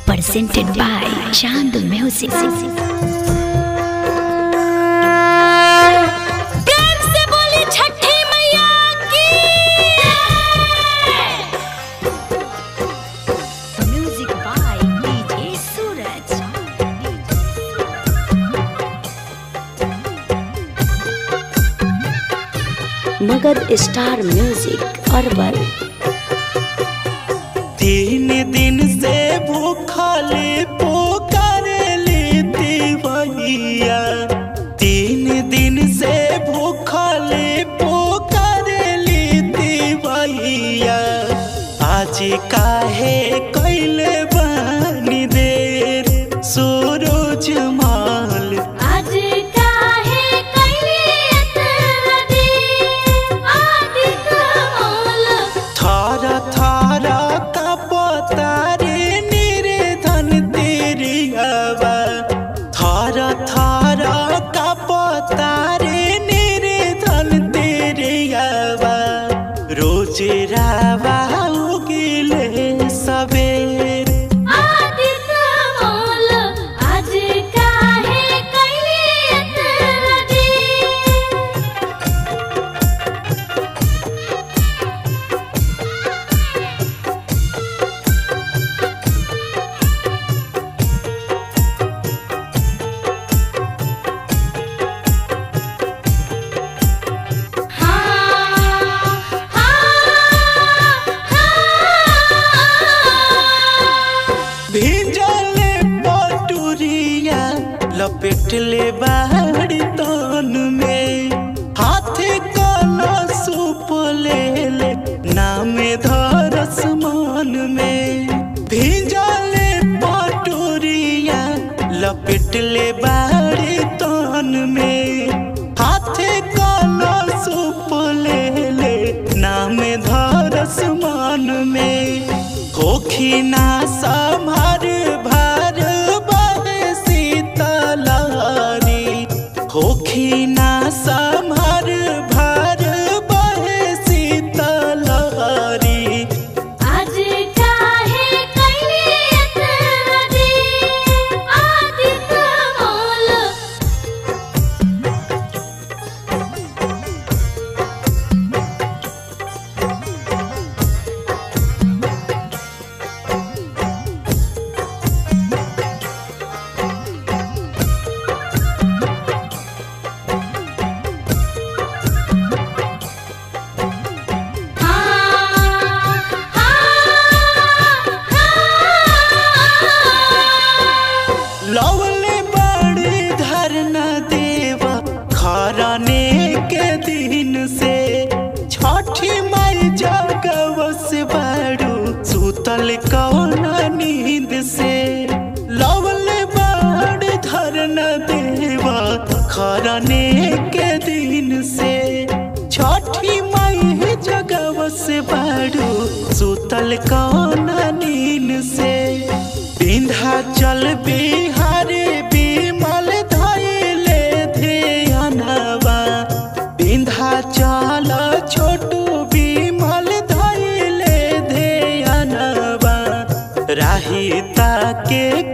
presented by Chand Music. प्यार से बोली छठी मैया की music by DJ Suraj Magadh star music Arbal तीन दिन से भूखले पुकारली देवैया तीन दिन से भूखले पुकारली देवैया आज काहे कैले बानी देर सूरज माल आज काहे कैली एतना देर आदित्य मोल थार थार कपतारे निर्धन तेरी हवा थार थार कपतारे निर्धन तेरी हवा रोज रावा उगिले सवेर आदित्य मोल आज काहे कैली एतना देर हाँ हाँ भिजले पटुरिया लपेट ले बाहरी तन में हाथे कला सूप ले ले नाम धरस मन में भिजले पटुरिया लपेट ले बाहरी तन में हाथे कला सूप ले ले नाम धरस मन में होखी ना संभार भार बहे शीतलहरी होखी ना संभार भार बहे शीतलहरी आज काहे कैली एतना देर आदित्य मोल लवले बड़ी धरना देवा खराने के दिन से छठी माई जगवस बड़ू सुतल कौन नींद से लवले बड़ी धरना देवा खराने के दिन से छठी माई जगवस बड़ू सुतल कौन नींद से विंध्याचल बिहारी विमल धैले ध्यानवा विंध्याचल छोटू विमल धैले ध्यानवा राहिता के